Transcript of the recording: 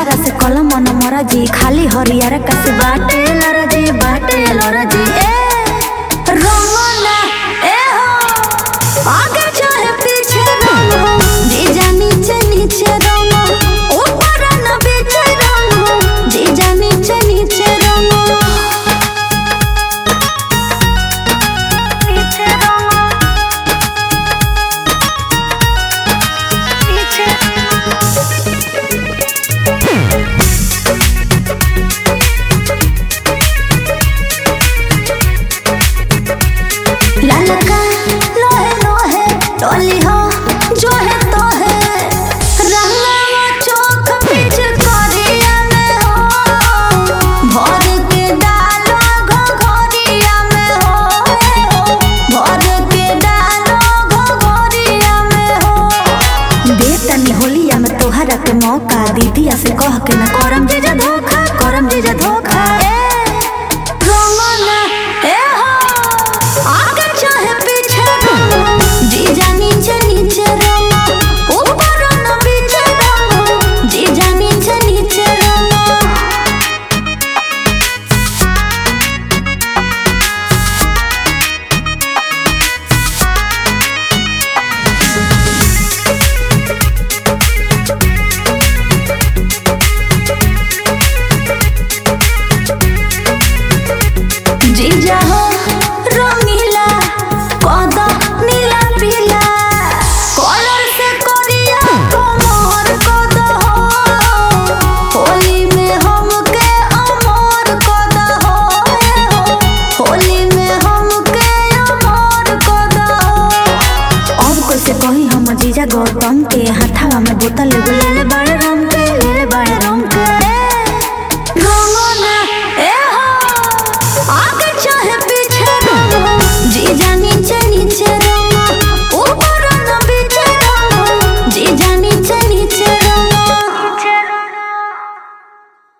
हमारा से कलम मन मरा जी खाली हरियर कस बाटे लरा जी बाटे लरा जी ए रोमना ए हो आगे चाहे पीछे रंगो जीजा नीचे नीचे रंगो ऊपर न बीचे रंगो जीजा नीचे नीचे रंगो नीचे रंगो नीचे ललका लोहे लोहे टोली हो जो है तो है रंगवा चौक बीच कोरिया में हो भर के डालो घोघरिया में हो भर के डालो घोघरिया में हो बेतनी होलिया में तोहरा के मौका दीदिया से कह के न करम जीजा धोखा करम जीजा धोखा ए रोमना